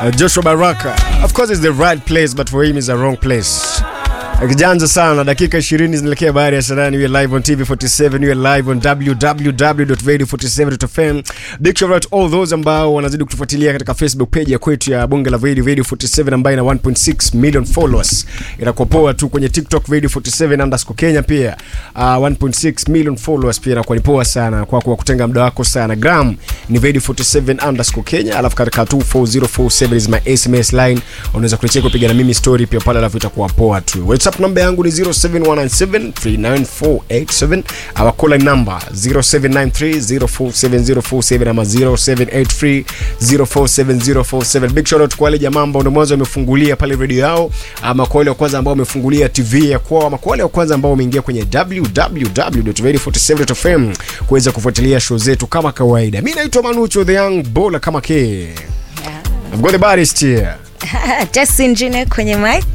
Uh, Joshua Baraka. Of course it's the right place but for him it's the wrong place. Kijanja sana dakika 20 zinaelekea baada ya sanani we live on TV47 we live on www.radio47.fm big shout out all those ambao wanazidi kutufuatilia katika Facebook page ya kwetu ya Bonge la Radio Radio 47 ambayo ina 1.6 million followers inakuwa poa tu kwenye TikTok Radio 47 underscore Kenya pia uh, 1.6 million followers pia inakuwa ni poa sana kwa kwa kutenga muda wako sana gram ni Radio 47 underscore Kenya alafu katika 24047 is my SMS line unaweza kulicheka kupiga na mimi story pia pale alafu itakuwa poa tu WhatsApp namba yangu ni 0719739487 our call line number 0793047047 ama 0783047047 big shout out kwa wale jamaa ambao ndio mwanzo wamefungulia pale radio yao ama kwa wale wa kwanza ambao wamefungulia TV ya kwao ama kwa wale wa kwanza ambao wameingia kwenye www.radio47.fm kuweza kufuatilia show zetu kama kawaida mimi naitwa Manucho the young bowler kama K I've got the baddest here Justin Junior kwenye mic.